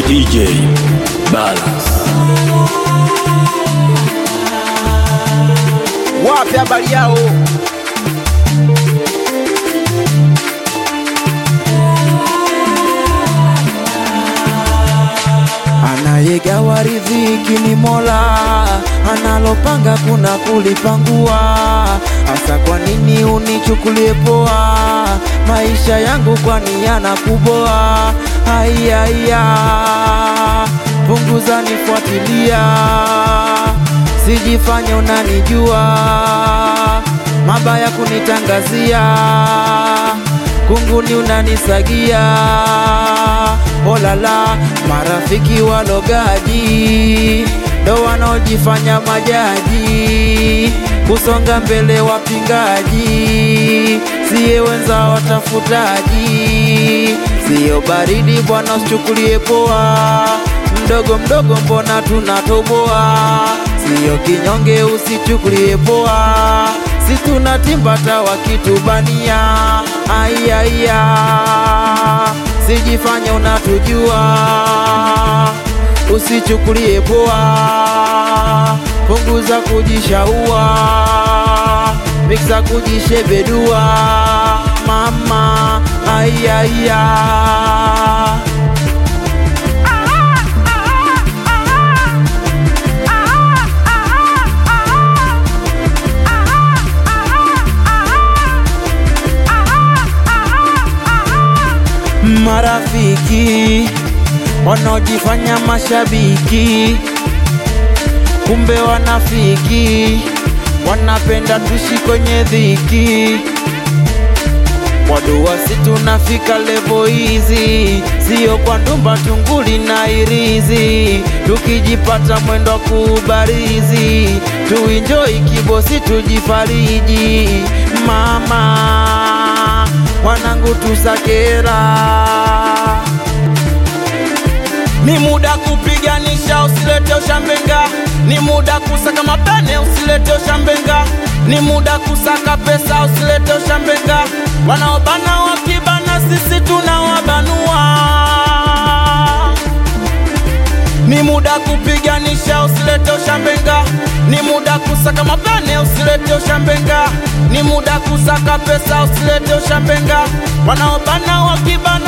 DJ Balance. wapi habari yao? Anayegawa riziki ni Mola, analopanga kuna kulipangua. Hasa kwa nini unichukulie poa maisha yangu, kwani yanakuboa? Haiya, punguza nifuatilia sijifanye unanijua, mabaya kunitangazia, kunguni unanisagia. Olala, marafiki walogaji ndo wanaojifanya majaji, kusonga mbele wapingaji, siye wenza watafutaji, siyo baridi bwana, usichukulie poa mdogo mdogo, mbona tunatoboa? Siyo kinyonge, usichukulie poa, si tunatimba hata wakitubania. Aiya, sijifanye unatujua, usichukulie poa, punguza kujishaua, miksa kujishebedua, mama aiya marafiki wanaojifanya mashabiki, kumbe wanafiki, wanapenda tushi kwenye dhiki. Wadua si tunafika levo hizi, sio kwa ndumba tunguli na irizi, tukijipata mwendo wa kubarizi, tuinjoi kibosi, tujifariji mama wanangu tusakera, ni muda kupiganisha, usilete ushambenga, ni muda kusaka mapene, usilete ushambenga, ni muda kusaka pesa, usilete ushambenga, wanaobana wakibana, sisi tunawabanua ni muda kupiganisha, usilete ushambenga, ni muda kusaka mapane, usilete ushambenga, ni muda kusaka pesa, usilete ushambenga, wanaobana wakibana